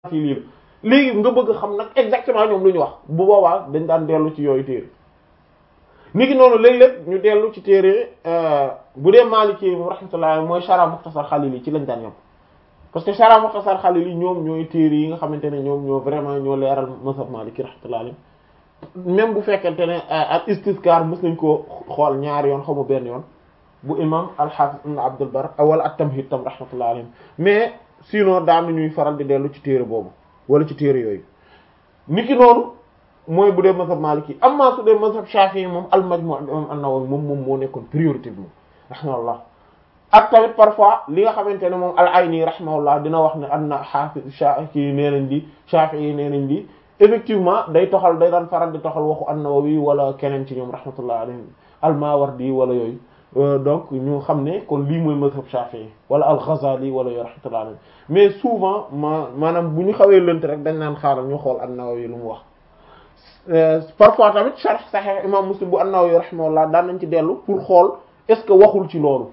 fii lii la léegi nga bëgg xam nag exactement ñoom lu ñu wax bu boobaa dañ daan dellu ci yooyu téere niki noonu léeg-léeg ñu dellu ci téere bu dee Maliki mu rahmatullah mooy Shara Mukhtasar Khalili ci lañ daan yem parce que Shara Mukhtasar Khalili ñoom ñooy téere yi nga xamante ne ñoom ñoo vraiment ñoo leeral mazhab Maliki rahmatullah alayhi même bu fekkente ne al istizkar mës nañ koo xool ñaari yoon xamu benn yoon bu imam al-Hafiz ibn Abdul Barr wala at-Tamhid tam rahmatullah alayhi mais sinon daan ñuy faral di dellu ci téere boobu wala ci téere yooyu niki noonu mooy bu dee mazhab Maliki amma su dee mazhab Shafi'i moom al-Majmu' imam an-Nawawi moom moom moo nekkoon priorité bi moom rahimahullah ak tamit parfois li nga xamante ne moom al-Ayni rahimahullah dina wax ne anna Hafiz Shafi'i nee nañ di Shafi'i nee nañ di effectivement day toxal day daan faral di toxal waxu an-Nawawi wala keneen ci ñoom rahmatullah alayhim al-Mawardi wala yooyu donc ñu xam ne kon lii mooy mazhab Shafi'i wala al-Ghazali wala yooyu rahmatullah alayhim mais souvent ma maanaam bu ñu xawee lënt rek dañ naan xaaral ñu xool an-Nawawi lu mu wax parfois tamit sharh Sahih imam Muslim bu an-Nawawi rahimahullah daan nañ ci dellu pour xool est-ce que waxul ci loolu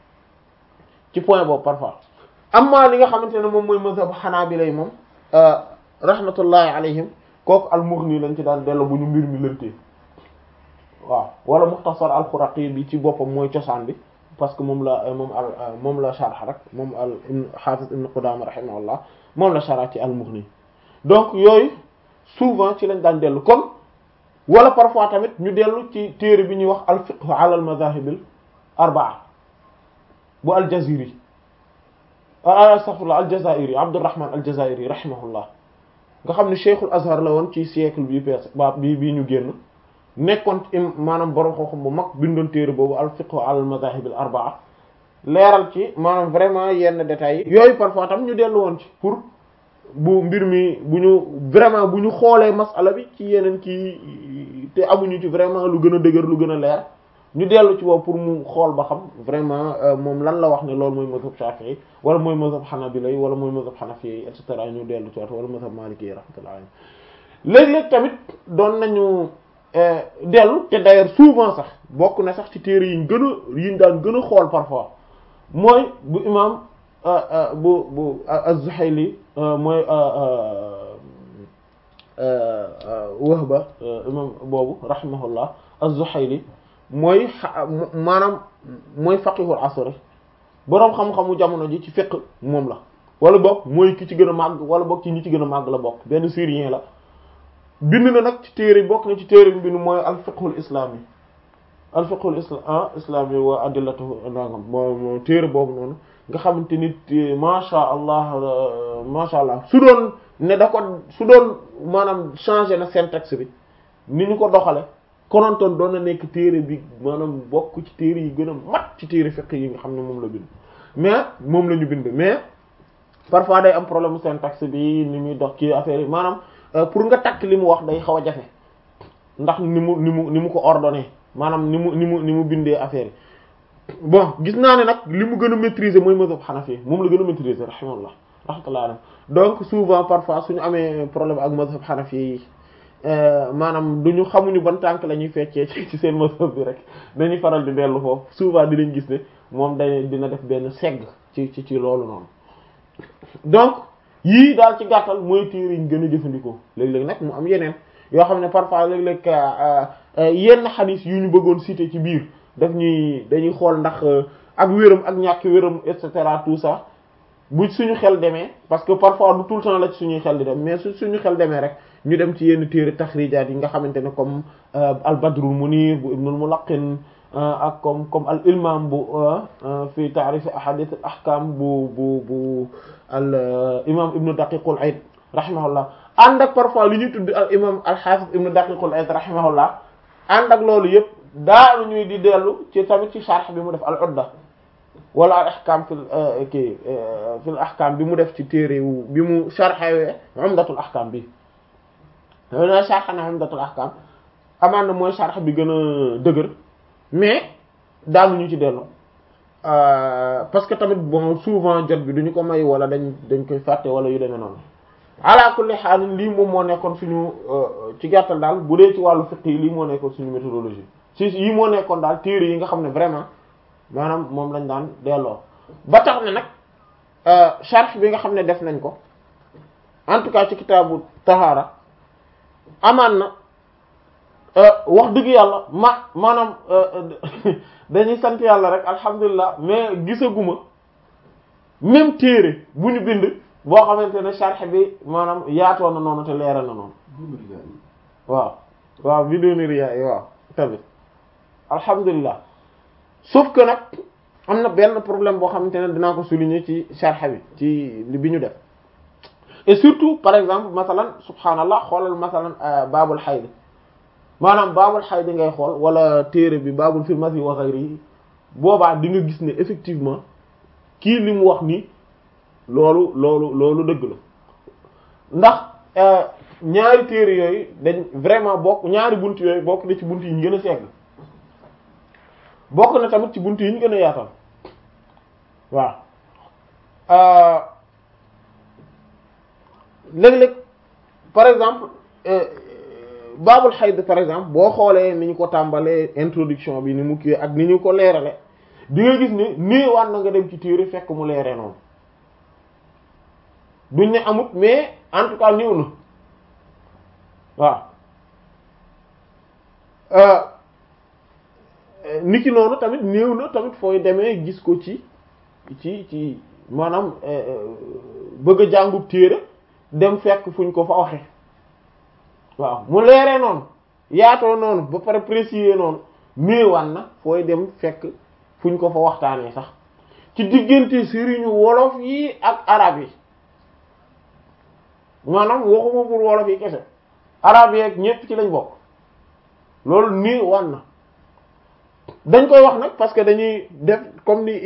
ci point boobu parfois amma li nga xamante ne moom mooy mazhab Hanabila yi moom rahmatullahi alayhim kooku al-Mughni lañ ci daan dellu bu ñu mbir mi lëntee waaw wala Mukhtasar al-Khuraqi bi ci boppam mooy cosaan bi parce que moom la moom al moom la sharh rek moom al Hafiz Ibn Qudama rahimahullah moom la sharh ci al-Mughni donc yooyu souvent ci lañ daan dellu kon wala parfois tamit ñu dellu ci téere bi ñuy wax al-fiqh ala al-madhahib al-arba'a bu al-Jaziri astaghfirullah al-Jazairi Abdurrahman al-Jazairi rahimahullah nga xam ne Cheikhul Azhar la woon ci siècle bi pees ba bi bii ñu génn nekkoon maanaam borom xam-xam bu mag bindoon téere boobu al-fiqh ala al-madhahib al-arba'a leeral ci maanaam vraiment yenn détails yi yooyu parfois tam ñu dellu woon ci pour bu mbir mi bu ñu vraiment bu ñu xoolee masala bi ci yeneen kii te amuñu ci vraiment lu gën a dëgër lu gën a leer ñu dellu ci boobu pour mu xool ba xam vraiment moom lan la wax ne loolu mooy mazhab Shafi'i wala mooy mazhab Hanabila wala mooy mazhab Hanafi et cetera ñu dellu ci waat wala mazhab Maliki rahmatullahi alayhi léeg-léeg tamit doon nañu dellu te d'ailleurs souvent sax bokk na sax ci téere yi ñu gën a yi ñu daan gën a xool parfois mooy bu imam bu bu az-Zuhayli mooy Wahba imam boobu rahimahullah az-Zuhayli mooy maanaam mooy faqihul asr boroom xam-xamu jamono ji ci fiqh moom la wala boog mooy ki ci gën a màgg wala boog ci ñi ci gën a màgg la bokk benn syrien la bind na nag ci téere bokk na ci téere bi bind mooy al fiqhul islami al fiqhul islam islami wa adillatuhu nangam moo téere boobu noonu nga xamante nit masha allah masha allah su doon ne da ko su doon maanaam changer na syntaxe bi ni ñu ko doxale konontoon doon na nekk téere bi maanaam bokk ci téere yi gën a mat ci téere fiqh yi nga xam ne moom la bind mais moom la ñu bind mais parfois day am problème syntaxe bi ni muy dox ci affaire yi maanaam pour nga takk li mu wax day xaw a jafe ndax ni mu ni mu ni mu ko ordonné maanaam ni mu ni mu ni mu bindee affaire yi bon gis naa ne nag li mu gën a maîtriser mooy mazhab Hanafi moom la gën a maîtriser rahimahullah rahmatullah alayhi donc souvent parfois suñu amee problème ak mazhab Hanafi yi maanaam du ñu xamuñu ban tànk la ñuy feccee ci seen mazhab bi rek dañuy faral di dellu foofu souvent dinañ gis ne moom day dina def benn segg ci ci ci loolu noonu donc yii daal ci gàttal mooy téere yi ñu gën a jëfandikoo léeg-léeg nag mu am yeneen yoo xam ne parfois léeg-léeg yenn xadis yu ñu bëggoon citer ci biir daf ñuy dañuy xool ndax ak wéram ak ñàkk wéram et cetera tout ça bu suñu xel demee parce que parfois du tout le temps la ci suñuy xel di dem mais su suñu xel demee rek ñu dem ci yenn téere taxrijaat yi nga xamante ne comme al badrul munir bu ibnul mulaqin ak comme comme al ilmam bu fi ta'rif ahadith al ahkam bu bu bu al imam ibnu daqiqul aid rahimahullah ànd ak parfois li ñuy tudd al imam al hafiz ibnu daqiqul aid rahimahullah ànd ak loolu yëpp daanu ñuy di dellu ci tamit ci sharh bi mu def al udda wala al ahkam fil kii fil ahkam bi mu def ci téere bi mu sharhawee umdatul ahkam bi na sharh na umdatul ahkam amaan na mooy sharh bi gën a dëgër mais daanuñu ci dellu parce que tamit bon souvent jot bi duñu ko may wala dañ dañ koy fàtte wala yu demee noonu ala kulli haal lii moom moo nekkoon suñu ci gàttal daal bu dee ci wàllu fiqh yi lii moo nekkoon suñu méthodologie si yi moo nekkoon daal téere yi nga xam ne vraiment maanaam moom lañ daan delloo ba tax ne nag sharh bi nga xam ne def nañ ko en tout cas ci kitaabu tahaara amaan na wax dëgg yàlla ma maanaam dañuy sant yàlla rek alhamdulilah mais gisaguma même téere bu ñu bind boo xamante ne sharh bi maanaam yaatoo na noonu te leeral na noonu waaw waaw biduni riyaa yi waaw tamit alhamdulilah sauf que nag am na benn problème boo xamante ne dinaa ko souligner ci sharh bi ci li bi ñu def et surtout par exemple masalan subhanallah xoolal masalan baabul hayd maanaam baabul hayd ngay xool wala téere bi baabul fil masi wa ghayri boobaa di nga gis ne effectivement kii li mu wax nii loolu loolu loolu dëgg la ndax ñaari téere yooyu dañ vraiment bokk ñaari bunt yooyu bokk na ci bunt yi ñu gën a segg bokk na tamit ci bunt yi ñu gën a yaatal waaw léeg-léeg par exemple baabul xayd par exemple boo xoolee ni ñu ko tàmbalee introduction bi ni mu kii ak ni ñu ko leerale di nga gis ne néewaan na nga dem ci téere fekk mu leeree noonu duñ ne amut mais en tout cas néew na waaw niki noonu tamit néew na tamit fooy demee gis ko ci ci ci maanaam bëgg a jàngub téere dem fekk fuñ ko fa waxe waaw mu leeree noonu yaatoo noonu ba pare préciser noonu néewaan na fooy dem fekk fuñ ko fa waxtaanee sax ci diggante sëriñu wolof yi ak arab yi maanaam waxuma pour wolof yi kese arab yi ak ñépp ci lañ bokk loolu néewaan na dañ koy wax nag parce que dañuy def comme ni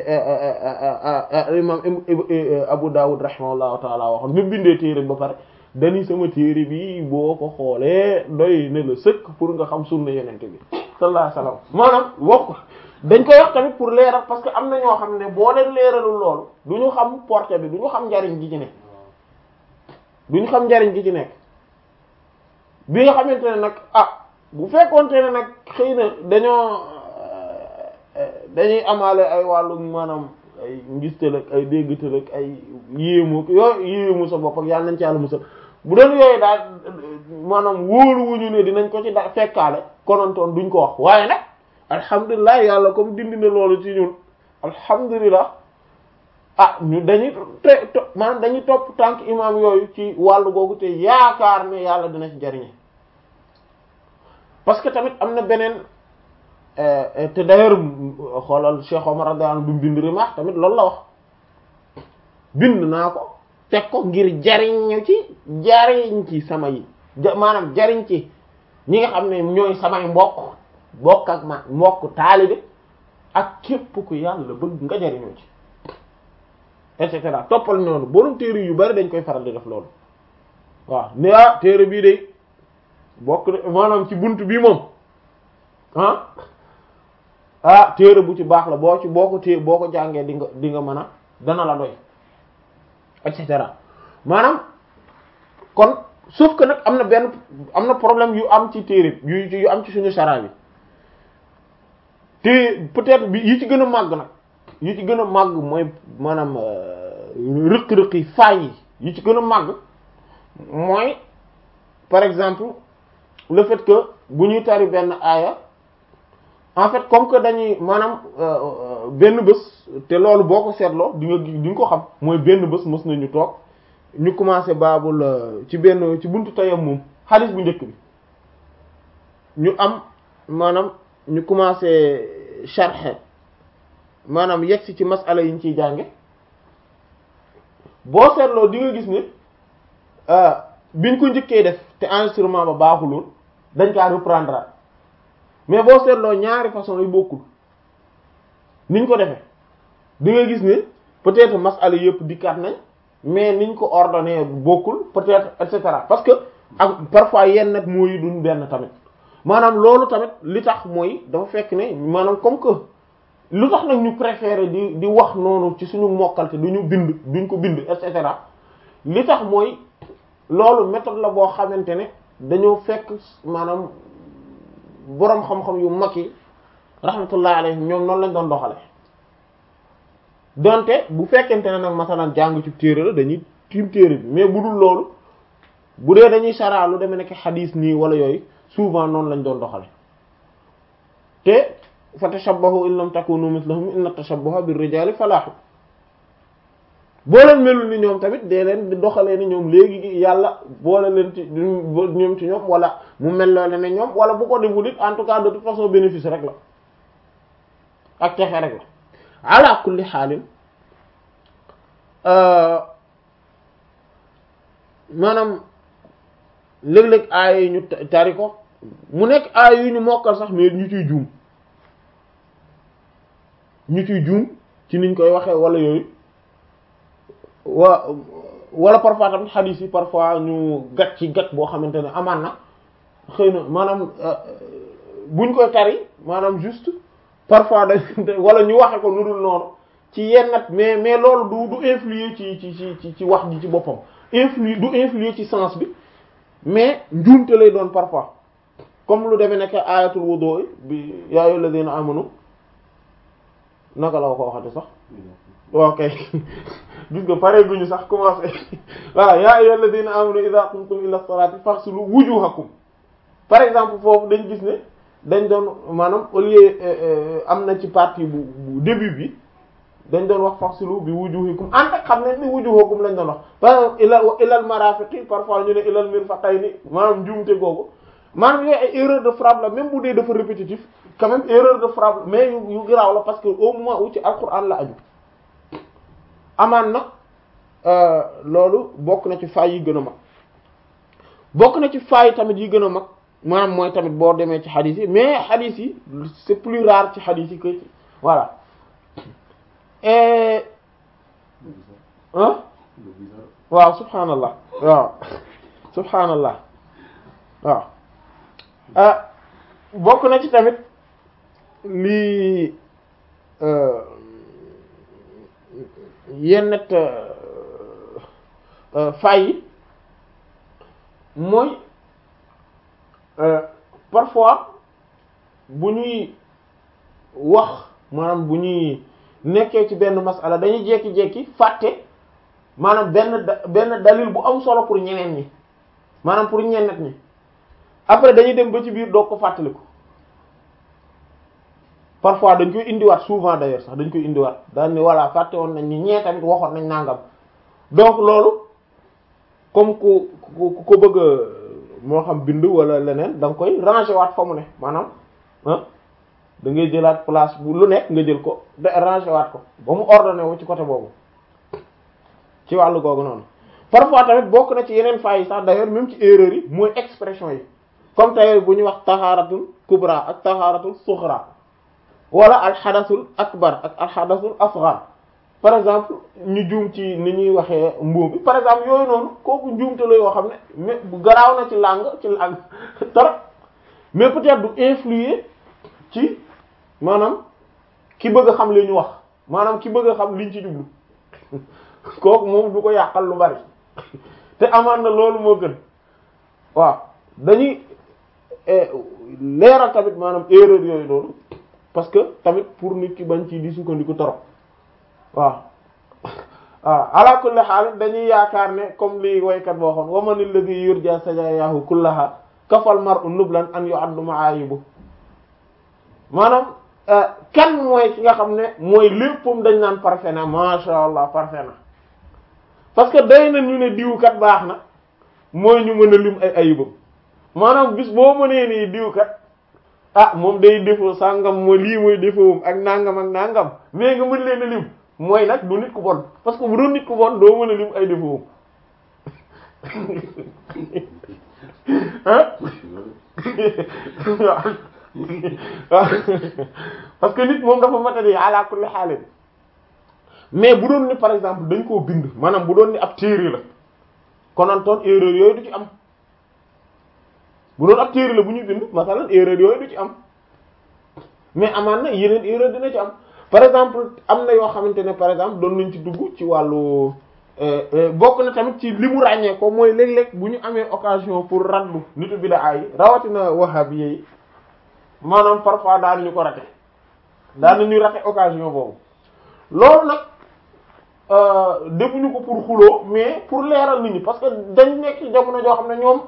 imam Abu Dawud rahimahullahu taala waxoon mu bindee téere ba pare dañuy sama téere bi boo ko xoolee doy ne la sëkk pour nga xam sunna yenente bi sallallahu alayhi wasallam maanaam wax dañ koy wax tamit pour leeral parce que am na ñoo xam ne boo leen leeralul loolu du ñu xam portée bi du ñu xam njariñ gi ci nekk du ñu xam njariñ gi ci nekk bi nga xamante ne nag ah bu fekkoonte ne nag xëy na dañoo dañuy amaale ay wàllu maanaam ay ngistal ak ay déggtal ak ay yéemu yooyu yéemu sa bopp ak yàlla nañ ci yàlla musal bu doon yooyu daal maanaam wóolu wuñu ne dinañ ko ci da fekkaale konontoon duñ ko wax waaye nag alhamdulilah yàlla comme dindi na loolu ci ñun alhamdulilah ah ñu dañuy te maanaam dañuy topp tànk imam yooyu ci wàllu googu te yaakaar ne yàlla dina ci jariñe parce que tamit am na beneen te d'ailleurs xoolal Cheikh Omar radiyallahu anhu bi bind rimaax tamit loolu la wax bind naa ko teg ko ngir jariñu ci jariñ ci sama yi maanaam jariñ ci ñi nga xam ne ñooy samay mbokk mbokk ak ma mbokk taalibe ak képp ku yàlla bëgg nga jariñoo ci et cetera toppal noonu borom téere yu bari dañ koy faral di def loolu waaw ne ah téere bii de bokk maanaam ci bunt bii moom ah ah téere bu ci baax la boo ci boo ko téye boo ko jàngee di nga di nga mën a dana la doy et cetera maanaam kon sauf que nag am na benn am na problème yu am ci téere yu yu am ci suñu sara bi te peut-être bi yi ci gën a màgg nag yi ci gën a màgg mooy maanaam rëq-rëq yi faay yi yi ci gën a màgg mooy par exemple le fait que bu ñuy tari benn aaya en fait comme que dañuy maanaam benn bés te loolu boo ko seetloo di nga di nga ko xam mooy benn bés mës nañu toog ñu commencé baabul ci benn ci buntu tayam moom xaalis bu njëkk bi ñu am maanaam ñu commencé sharh maanaam yegsi ci masala yi ñu ciy jànge boo seetloo di nga gis ne biñ ko njëkkee def te enregistrement ba baaxuloon dañ kaa reprendre mais boo seetloo ñaari façon yu bokkul niñ ko defee di nga gis ne peut-être masala yëpp dikkaat nañ mais niñ ko ordonné bokkul peut-être et cetera parce que ak parfois yenn nag mooy duñ benn tamit maanaam loolu tamit li tax mooy dafa fekk ne maanaam comme que lu tax nag ñu préférer di di wax noonu ci suñu mokkal te duñu bind duñ ko bind et cetera li tax mooy loolu méthode la boo xamante ne dañoo fekk maanaam boroom xam-xam yu mag yi rahmatullah alayhim ñoom noonu lañ doon doxale donte bu fekkente ne nag masalan jàng ci téere la dañuy tiim téere bi mais bu dul loolu bu dee dañuy saraa lu demee nekk xadiis nii wala yooyu souvent noonu lañ doon doxale te fa tashabbahu in lam takunu mithlahum inna tashabbaha bir rijali falahu boo leen melul ni ñoom tamit dee leen di doxalee ni ñoom léegi yàlla boole leen ci ñoom ci ñoom wala mu mel loole ne ñoom wala bu ko deful it en tout cas de toute façon bénéfice rek la ak texe rek la ala kulli xaalin maanaam léeg-léeg aaya yi ñu tari ko mu nekk aaya yu ñu mokkal sax mais ñu ciy juum ñu ciy juum ci niñ koy waxee wala yooyu wa wala parfois tamit xadiis yi parfois ñu gat ci gat boo xamante ne amaan na xëy na maanaam buñ koy tari maanaam juste parfois da wala ñu waxe ko nu dul noonu ci yennat mais mais loolu du du influer ci ci ci ci wax ji ci boppam influer du influer ci sens bi mais njuumte lay doon parfois comme lu demee nekk ayatul wudu bi yaa ayyuhal ladina amanu naka la ko waxati sax ok gis nga pare guñu sax commencé voilà yaa ayyuhal ladina amanu idha qumtum ila salati faghsilu wujuhakum par exemple foofu dañ gis ne dañ doon maanaam au lieu am na ci partie bu bu début bi dañ doon wax faghsilu bi wujuhikum en fait xam ne ni wujuhakum lañ doon wax par exemple ila ilal marafiqi parfois ñu ne ilal mirfaqayni maanaam njuumte googu maanaam yooyu ay erreur de frappe la même bu dee dafa répétitif quand même erreur de frappe mais yu yu garaaw la parce que au moment où ci alquran la aju amaan na loolu bokk na ci faay yi gën a mag bokk na ci faay tamit yi gën a mag maanaam mooy tamit boo demee ci xadis yi mais xadis yi c'est plus rare ci xadis yi que ci voilà et ah waaw subhanallah waaw subhanallah waaw ah bokk na ci tamit lii yennet fay yi mooy parfois bu ñuy wax maanaam bu ñuy nekkee ci benn masala dañuy jekki-jekki fàtte maanaam benn benn dalil bu am solo pour ñeneen ñi maanaam pour ñennet ñi après dañuy dem ba ci biir doog ko fàttaliku parfois dañ koy indiwaat souvent d'ailleurs sax dañ koy indiwaat daan ni voilà fàtte woon nañ ni ñee tamit waxoon nañ nangam donc loolu comme ku ku ko bëgg moo xam bind wala leneen da nga koy ranger waat fa mu ne maanaam ah da ngay jëlaat place bu lu nekk nga jël ko de ranger waat ko ba mu ordonné wu ci côté boobu ci wàllu googu noonu parfois tamit bokk na ci yeneen faa yi sax d'ailleurs même ci erreur yi mooy expression yi comme tey bu ñuy wax taxaaratul kubra ak taxaaratul suxra wala alxadasul akbar ak alxadasul asghar par exemple ñu juum ci ni ñuy waxee mbuum bi par exemple yooyu noonu kooku njuumte la yoo xam ne mais bu garaaw na ci langue ci langue trop mais peut-être du influer ci maanaam ki bëgg a xam li ñu wax maanaam ki bëgg a xam liñ ci jublu kooku moom du ko yàqal lu bari te amaan na loolu moo gën waaw dañuy leeral tamit maanaam erreur yooyu noonu parce que tamit pour nit ki bañ ci di sukkandiku torop waaw waaw ala kulli haal dañuy yaakaar ne comme li waykat boo xoon wa man alladhi yurja sajaayahu kullaha kafal mar'u nublan an yu'addu ma'ayibu maanaam kan mooy ki nga xam ne mooy léppam dañ naan parfait na masha Allah parfait na parce que day na ñu ne diwkat baax na mooy ñu mën a lim ay ayibam maanaam bis boo mënee nii diwkat ah moom day défaut sàngam mooy lii mooy défautam ak nangam ak nangam mais nga mën leen a lim mooy nag du nit ku bon parce que bu doon nit ku bon doo mën a lim ay défautam ah waaw parce que nit moom dafa matadi ala kulli xaalin mais bu doon ni par exemple dañ koo bind maanaam bu doon ni ab téere la konantoon erreur yooyu du ci am bu doon ab téere la bu ñu bind masalan erreur yooyu du ci am mais amaan na yeneen erreur dina ci am par exemple am na yoo xamante ne par exemple doon nañ ci dugg ci wàllu bokk na tamit ci li mu ràññee ko mooy léeg-léeg bu ñu amee occasion pour raddu nitu bid'a yi rawatina wahhabi yi maanaam parfois daan ñu ko rate daan nañu rate occasion boobu loolu nag defuñu ko pour xuloo mais pour leeral nit ñi parce que dañ nekk ci jamono joo xam ne ñoom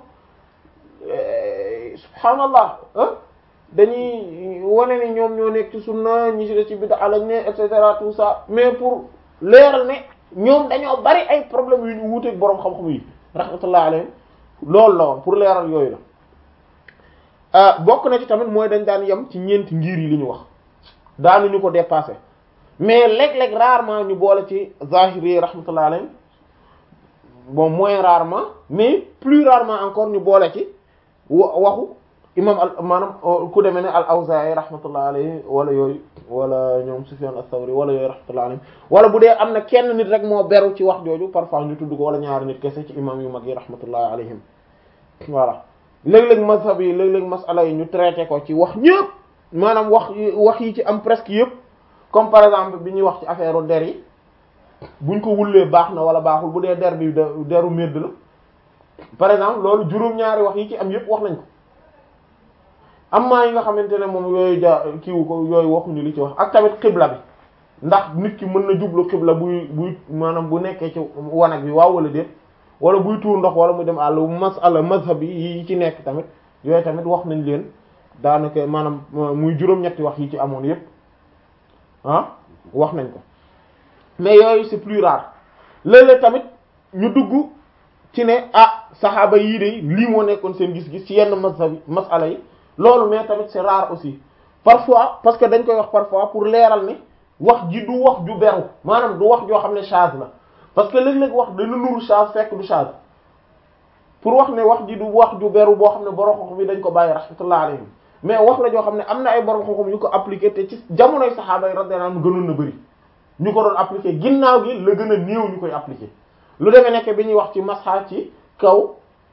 subhaanallah dañuy wane ni ñoom ñoo nekk ci sunna ñi ci des ci bid'a lañ ne et cetera tout ça mais pour leeral ne ñoom dañoo bari ay problèmes yu ñu wuuteeg boroom xam-xam yi rahmatullah alayhim loolu la woon pour leeral yooyu la bokk na ci tamit mooy dañ daan yem ci ñeenti ngir yi li ñu wax daanuñu ko dépasser mais léeg-léeg rarement ñu boole ci zahiri rahmatullah alayhim bon moins rarement mais plus rarement encore ñu boole ci waxu imam al maanaam ku demee ne al Awzaa'i rahmatullah alayhi wala yooyu wala ñoom Sufyan as-Sawri wala yooyu rahmatullah alayhi wala bu dee am na kenn nit rek moo beru ci wax jooju parfois ñu tudd ko wala ñaari nit kese ci imam yu mag yi rahmatullah alayhim voilà léeg-léeg mazhab yi léeg-léeg masala yi ñu traité ko ci wax ñëpp maanaam wax wax yi ci am presque yëpp comme par exemple bi ñuy wax ci affaire der yi buñ ko wullee baax na wala baaxul bu dee der bi deru médd la par exemple loolu juróom-ñaari wax yi ci am yëpp wax nañ ko amma yi nga xamante ne moom yooyu ja kiiwu ko yooyu waxuñu li ci wax ak tamit xibla bi ndax nit ki mën na jublu xibla buy buy maanaam bu nekkee ci wanag bi waaw wala déet wala buy tuur ndox wala muy dem àll masala mazhab yi yi ci nekk tamit yooyu tamit wax nañ leen daanaka maanaam muy juróom-ñetti wax yi ci amoon yépp ah wax nañ ko mais yooyu c'est plus rare léeg-léeg tamit ñu dugg ci ne ah saxaaba yii de lii moo nekkoon seen gis-gis ci yenn mazhab masala yi loolu mais tamit c'est rare aussi parfois parce que dañ koy wax parfois pour leeral ni wax ji du wax ju beru maanaam du wax joo xam ne charge la parce que léeg-léeg wax dana nuru charge fekk du charge pour wax ne wax ji du wax ju beru boo xam ne borom xam-xam bi dañ ko bàyyi rahmatullah alayhim mais wax la joo xam ne am na ay borom xam-xam yu ko appliqué te ci jamonoy saxaaba yi radiyallahu anhum gënoon na bëri ñu ko doon appliqué ginnaaw gi la gën a néew ñu koy appliqué lu demee nekk bi ñuy wax ci masha ci kaw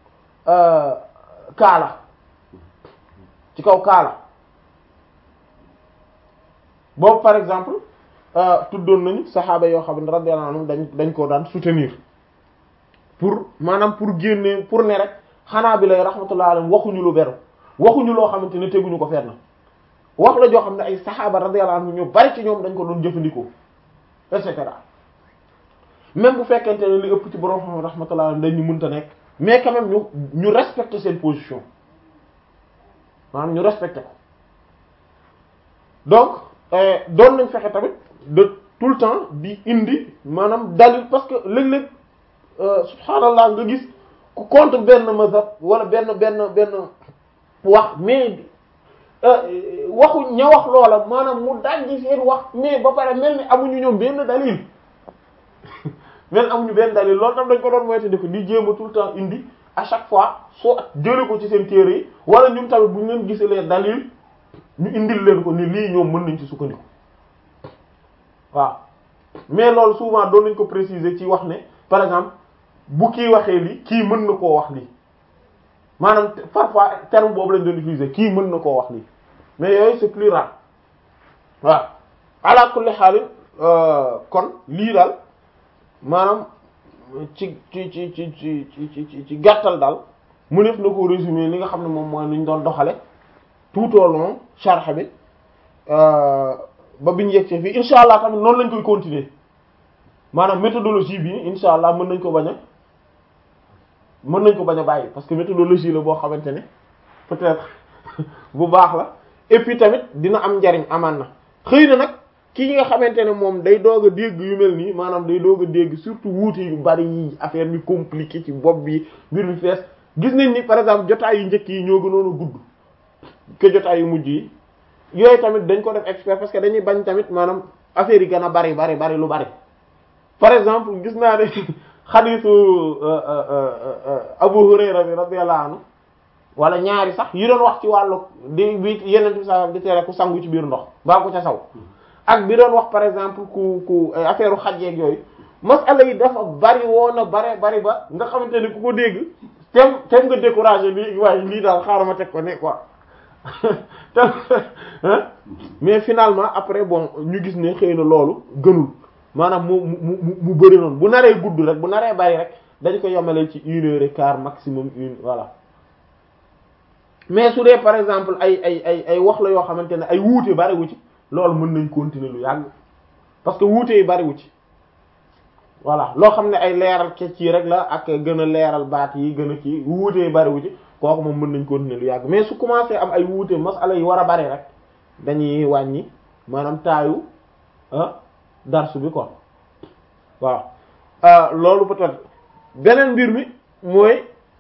kaala ci kaw kaala boobu par exemple tuddoon nañu saxaaba yoo xam ne radiyallahu anhum dañ dañ koo daan soutenir pour maanaam pour génne pour ne rek xanaa bi lay rahmatullah alayhim waxuñu lu beru waxuñu loo xamante ne teguñu ko fenn wax la joo xam ne ay saxaaba radiyallahu anhum ñu bari ci ñoom dañ ko doon jëfandikoo et cetera même bu fekkente ne li ëpp ci borom xam rahmatullah alayhim dañ ñu mënta nekk mais quand même ñu ñu respecter seen position maanaam ñu respecté ko donc doon nañ fexe tamit de tout le temps di indi maanaam dalil parce que léeg-léeg subhaanallah nga gis ku contre benn mazhab wala benn benn benn wax mais waxu ña wax loola maanaam mu dajji seen wax mais ba pare mel ni amuñu ñoom benn dalil mel amuñu benn dalil loolu tam dañ ko doon moyte di ko di jéem a tout le temps indi à chaque fois soo jële ko ci seen téere yi wala ñun tamit bu ñu leen gisalee dalil ñu indil leen ko ni lii ñoom mën nañ ci sukkandiku waaw mais loolu souvent doon nañ ko préciser ci wax ne par exemple bu kii waxee lii kii mën na koo wax lii maanaam parfois terme boobu lañ doon utiliser kii mën na koo wax lii mais yooyu c'est plus rare waaw ala kulli xaalin kon lii daal maanaam ci ci ci ci ci ci ci ci gàttal daal mu def na ko résumer li nga xam ne moom mooy lu ñu doon doxale tout au long sharh bi ba biñu yegsee fii insha allah tamit noonu lañ koy continuer maanaam méthodologie bi insha allah mën nañ ko bañ a mën nañ ko bañ a bàyyi parce que méthodologie la boo xamante ne peut-être bu baax la et puis tamit dina am njariñ amaan na xëy na nag ki nga xamante ne moom day doog a dégg yu mel nii maanaam day doog a dégg surtout wuute yu bari yi affaire bi compliqué ci bopp bi mbir mi fees gis nañ ni par exemple jotaay yu njëkk yi ñoo gënoon a gudd que jotaay yu mujj yi yooyu tamit dañ ko def expert parce que dañuy bañ tamit maanaam affaire yi gën a bari bari bari lu bari par exemple gis naa ne xadiisu Abu Hurayra bi radiyallahu anhu wala ñaari sax yi doon wax ci wàllu di bi yeneen bi sa di tere ku sangu ci biir ndox baa ko ca saw ak bi doon wax par exemple ku ku affaire u xajjeeg yooyu masala yi dafa bari woon a bare bari ba nga xamante ne ku ko dégg tem tem nga découragé lii waaye lii daal xaaral ma teg ko ne quoi mais finalement après bon ñu gis ne xëy na loolu gënul maanaam mu mu mu mu bëri noonu bu naree gudd rek bu naree bari rek dañ ko yemale ci une heure et quart maximum une voilà mais su dee par exemple ay ay ay ay wax la yoo xamante ne ay wuute bariwu ci loolu mën nañ continuer lu yàgg parce que wuute yi bariwu ci voilà loo xam ne ay leeral ke ci rek la ak gën a leeral baat yi gën a ci wuutee bariwu ci kooku moom mën nañ continuer lu yàgg mais su commencé am ay wuute masala yi war a bari rek dañuy wàññi maanaam taayu ah darsu bi quoi waaw loolu peut-être beneen mbir mi mooy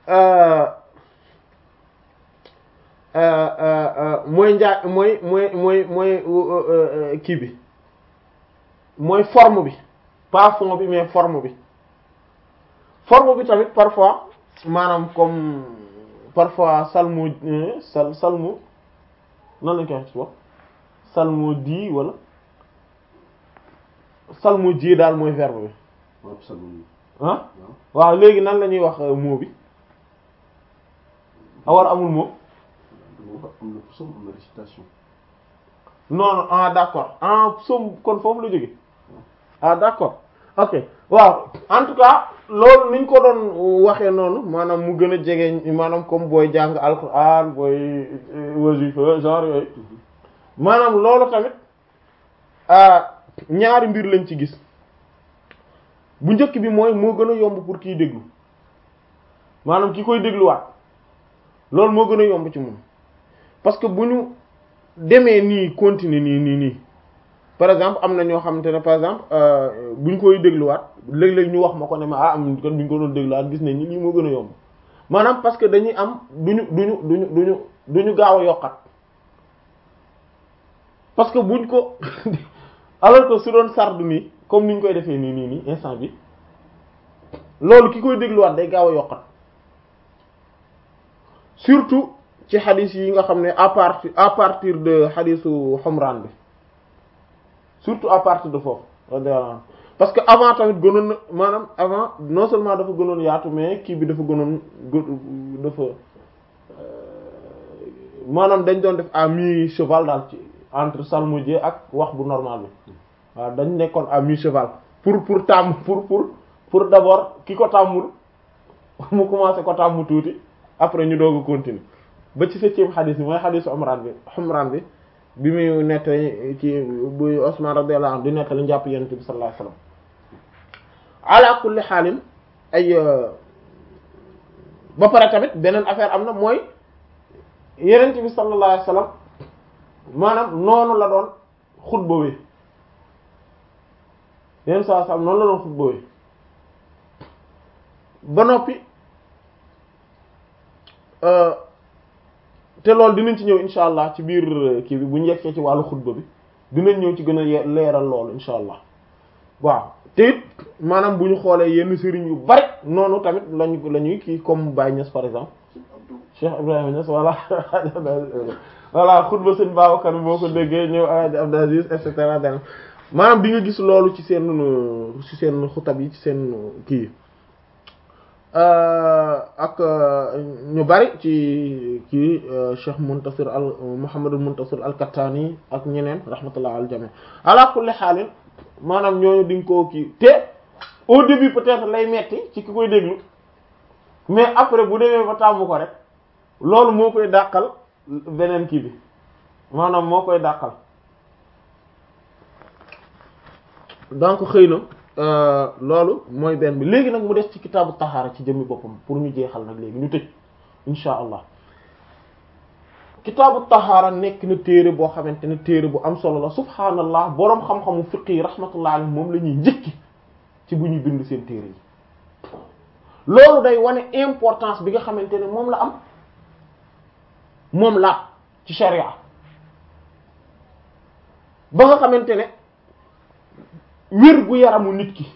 mooy njaa mooy mooy mooy mooy kii bi mooy forme bi pas fond bi mais forme bi forme bi tamit parfois maanaam comme parfois salmu sal salmu nan lañ koy wax ci bopp salmu di wala salmu ji daal mooy verbe bi ah waaw léegi nan la ñuy wax mot bi a war amul mot non non ah d'accord ah som kon foofu la jóge ah d'accord ok waaw en tout cas loolu niñ ko doon waxee noonu maanaam mu gën a jege maanaam comme booy jàng alxuraan booy wasifa genre yooyu maanaam loolu tamit ñaari mbir lañ ci gis bu njëkk bi mooy moo gën a yomb pour kiy déglu maanaam ki koy dégluwaat loolu moo gën a yomb ci moom parce que bu ñu demee nii continuer nii nii nii par exemple am na ñoo xamante ne par exemple bu ñu koy dégluwaat léeg-léeg ñu wax ma ko ne ma ah am kon bu ñu ko doon dégluwaat gis nañ ni lii moo gën a yomb maanaam parce que dañuy am duñu duñu duñu duñu duñu gaaw a yokkat parce que buñ ko alors que su doon sardu nii comme ni ñu koy defee nii nii nii instant bi loolu ki koy dégluwaat day gaaw a yokkat surtout ci xadis yi nga xam ne à partir à partir de xadisu xomraan bi surtout à partir de foofu parce que avant tamit gënoon na maanaam avant non seulement dafa gënoon yaatu mais kii bi dafa gënoon dafa maanaam dañ doon def à mi cheval daal ci entre salmodier ak wax bu normal bi waaw dañ nekkoon à mi cheval pour pour tàmm pour pour pour d'abord ki ko tàmmul mu commencé ko tàmm tuuti après ñu doog a continuer ba ci septième xadis bi mooy xadisu Umraan bi Umraan bi bi muy nettali ci bu Usman radiyallahu anhu di nettali njàpp Yonent bi sallallahu alayhi wasallam ala kulli xaalin ay ba pare tamit beneen affaire am na mooy Yonent bi sallallahu alayhi wasallam maanaam noonu la doon xutba wi yenn saa saa noonu la doon xutba wi ba noppi te loolu dinañ ci ñëw insha allah ci biir kii bi bu ñu yeggee ci wàllu xutba bi dinañ ñëw ci gën a leeral loolu insha allah waaw te it maanaam bu ñu xoolee yenn sëriñ yu bari noonu tamit lañu la ñuy kii comme Baye Niass par exemple Cheikh Ibrahima Niass voilà voilà xutba sëñ Babacar boo ko déggee ñëw Alaaji Abdou Aziz et cetera maanaam di nga gis loolu ci seen ci seen xutab yi ci seen kii ak ñu bari ci kii Cheikh Muntasir al Muhammadul Muntasir al Kattani ak ñeneen rahmatullah al jami ala kulli xaalin maanaam ñooñu di nga koo kii te au début peut-être lay metti ci ki koy déglu mais après bu demee ba tàmm ko rek loolu moo koy dàqal beneen kii bi maanaam moo koy dàqal donc xëy na loolu mooy benn bi léegi nag mu des ci kitaabu taxaara ci jëmmi boppam pour ñu jeexal nag léegi ñu tëj insha allah kitaabu taxaara nekk na téere boo xamante ne téere bu am solo la subhaanallah boroom xam-xamu fiqh yi rahmatullah alayhi moom la ñuy njëkki ci bu ñuy bind seen téere yi loolu day wane importance bi nga xamante ne moom la am moom la ci sharia ba nga xamante ne wér gu yaramu nit ki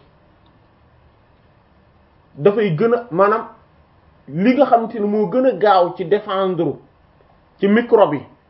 dafay gën a maanaam li nga xamante ne moo gën a gaaw ci défendre ci microbe yi